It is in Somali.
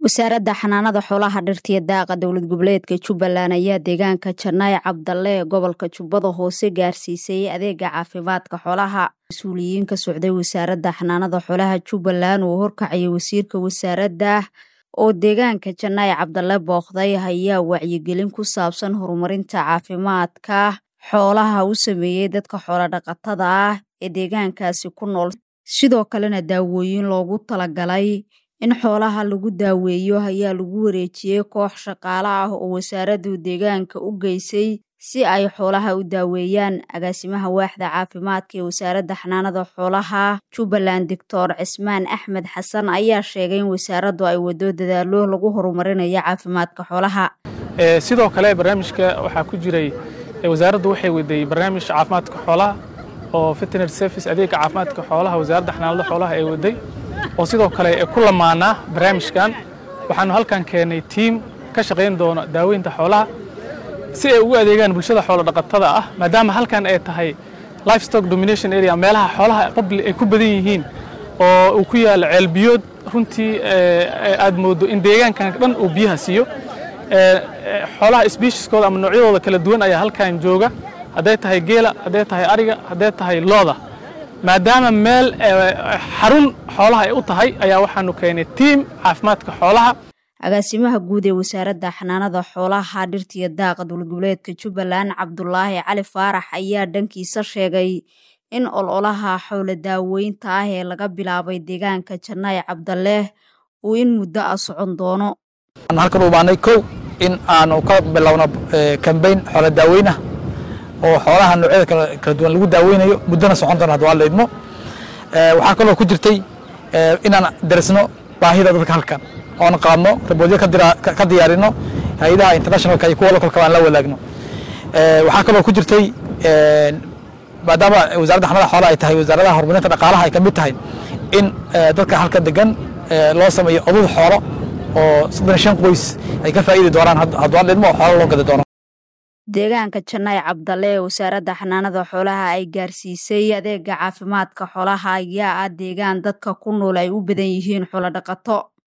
wasaaradda xanaanada xoolaha dhirtiya daaqa dowlad goboleedka jubbaland ayaa deegaanka janaaye cabdalle ee gobolka jubbada hoose gaarsiisay adeega caafimaadka xoolaha mas-uuliyiin ka socday wasaaradda xanaanada xoolaha jubbaland uu horkacayay wasiirka wasaaradda oo deegaanka janaaye cabdalle booqday ayaa wacyigelin ku saabsan horumarinta caafimaadka xoolaha u sameeyey dadka xoolodhaqatada ah ee deegaankaasi ku nool sidoo kalena daawooyin loogu talagalay in xoolaha lagu daaweeyo ayaa lagu wareejiyey koox shaqaale ah oo wasaaraddu deegaanka u geysay si ay xoolaha u daaweeyaan agaasimaha waaxda caafimaadka ee wasaaradda xanaanada xoolaha jubbaland doctor cismaan axmed xasan ayaa sheegay in wasaaraddu ay wado dadaalo lagu horumarinayo caafimaadka xoolaha sidoo kale barnaamijka waxaa ku jiray wasaaraddu waxay waday barnaamij caafimaadka xoolaha oo veterinary service adeega caafimaadka xoolaha wasaaradda xanaanada xoolaha ay waday oo sidoo kale ku lamaanaa barnaamijkan waxaanu halkan keennay tiim ka shaqayn doona daaweynta xoolaha si ay ugu adeegaan bulshada xoolodhaqatada ah maadaama halkan ay tahay livestock domination area meelaha xoolaha public ay ku badan yihiin oo uu ku yaalo ceelbiyood runtii aad mooddo in deegaankan dhan uu biyaha siiyo xoolaha sbieshiskooda ama noocyadooda kala duwan ayaa halkan jooga hadday tahay geela hadday tahay ariga hadday tahay looda maadaama meel xarun xoolaha ay u tahay ayaa waxaanu keenay tiim caafimaadka xoolaha agaasimaha guud ee wasaaradda xanaanada xoolaha dhirtiya daaqa dowlad goboleedka jubbaland cabdulaahi cali faarax ayaa dhankiisa sheegay in ololaha xoolo daaweynta ah ee laga bilaabay deegaanka janaaye cabdalle uu in muddo ah socon doono halkan u baanay kow in aanu ka bilowno kambayn xoolo daaweynah oo xoolaha noocyada kala duwan lagu daaweynayo muddona socon doona hadda waa la idmo waxaa kaloo ku jirtay inaan darisno baahida dadka halkan oon qaadno raboodyo ka diyaarino hay-adaha internationalka iyo kuwa lokalka aan la wadaagno waxaa kaloo ku jirtay maadaama wasaaradda xanada xoolaha ay tahay wasaaradaha horumarinta dhaqaalaha ay ka mid tahay in dadka halka degan loo sameeyo odud xoolo oo soddon shan qoys ay ka faa'iidi doonaan hadduu aan idmo oo xoolo loo gadi doono deegaanka janaaye cabdalle ee wasaaradda xanaanada xoolaha ay gaarsiisay adeega caafimaadka xoolaha ayaa ah deegaan dadka ku nool ay u badan yihiin xoolodhaqato